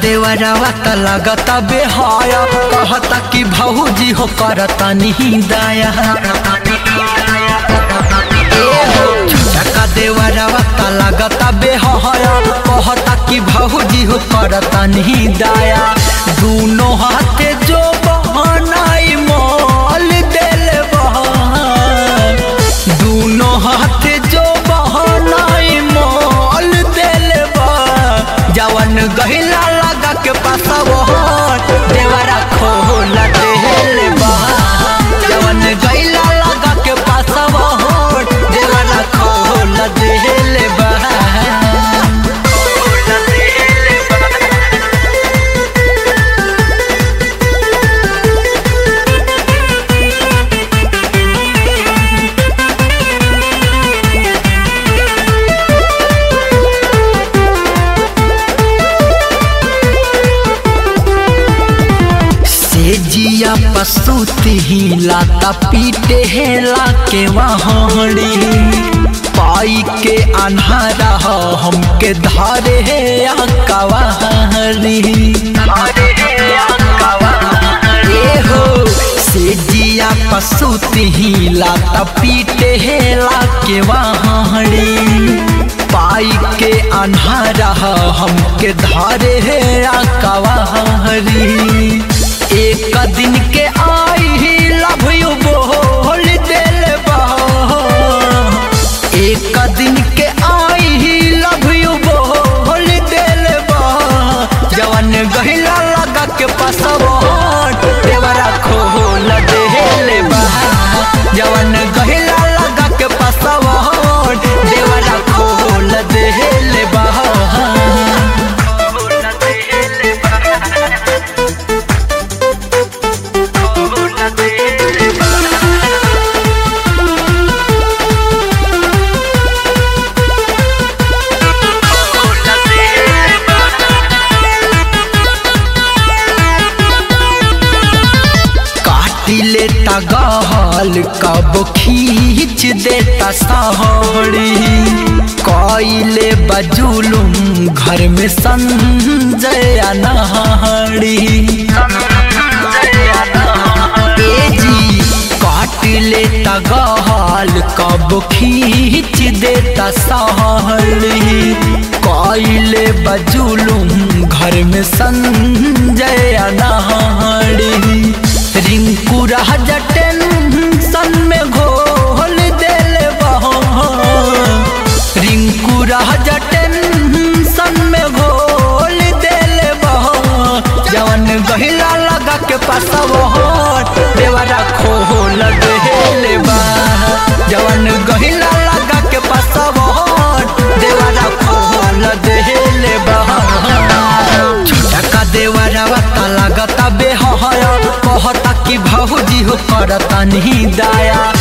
देवरवा त लगता बेहाया कहता कि भौजी हो करता नहीं दाया छोटका देवरवा त लगता बेहाया कहता कि भौजी हो करता नहीं दाया दूनो हाथे जो बहनाई मोल दिल दूनो हाथे जो बहनाई मोल दिल जवन गहिला लगा के पासवट देवरा खोल देल बा जवन गहिला लगा के पासवट देवरा खोल देल बा से जिया पसुती ही लाता पीटे हेला के वहाड़ी पाई के अन्हारा हो हमके धारे है कवारी ए हो से जिया पसुती ही लाता पीटे हेला के वहाड़ी पाई के अन्हारा हो हमके धारे है कवारी एक दिन के आई ही लव यू बोल दिल एक दिन के आई ही लव यू बोल दिल जवन गहिला लगा के पसवट देवरा खोल दिल जवन गहिला लगा के पसवट देवरा खोल दिल बा काटी लेता गहल कब खींच देता सहड़ी कइले बजुलुम घर में संजय नहड़ी ए जी काट लेता गहल कब खींच देता सहड़ी कइले बजुलुम घर में संजय नहड़ी रिंकू राजा टेंशन में घोल दिल रिंकू राजा टेंशन में घोल दिल जवन गहिला लगा के पासवट देवरा खोल दिल बा जवन गहिला लगा के पासवट देवरा खोल दिल बा छोटका देवरवा त लगता बेहया कहता कि भौजी हो करता नहीं दाया